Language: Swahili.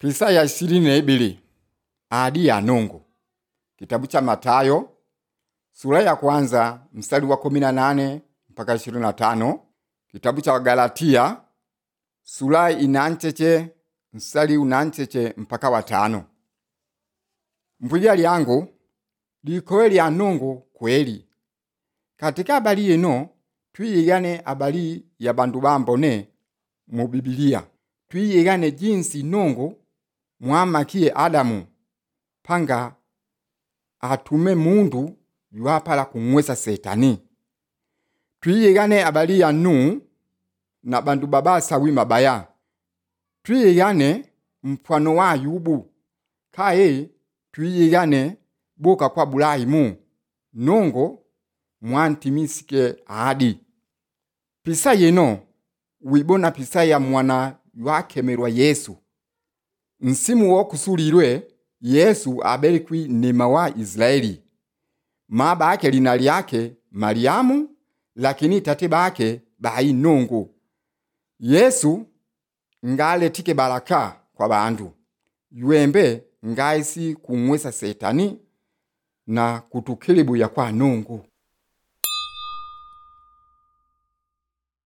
pisa ya ishirini na ibili ahadi ya nungu kitabu cha Matayo sura ya kwanza mstari wa kumi na nane mpaka ishirini na tano kitabu cha Galatia sura inancheche mstari unancheche mpaka watano mbwija lyangu likowe lya nungu kweli katika habari yino twiyigane habari ya bandu bambone mu Bibilia twiyigane jinsi nungu mwamakiye Adamu panga atume mundu yuapala kumwesa setani twiyigane habari ya Nuhu na bandu babasawi mabaya twiyigane mpwano wa Ayubu kaye twiyigane boka kwa Bulayimu nungu mwantimisike ahadi pisa yeno wibona pisa ya mwana ywakemelwa Yesu nsimu wo kusulilwe Yesu abelikwi nima wa Israeli ma bake lina lyake Mariamu lakini tate bake bayi nungu Yesu ngaletike baraka kwa bandu yuembe ngaisi kumwesa setani na kutukilibuya kwa nungu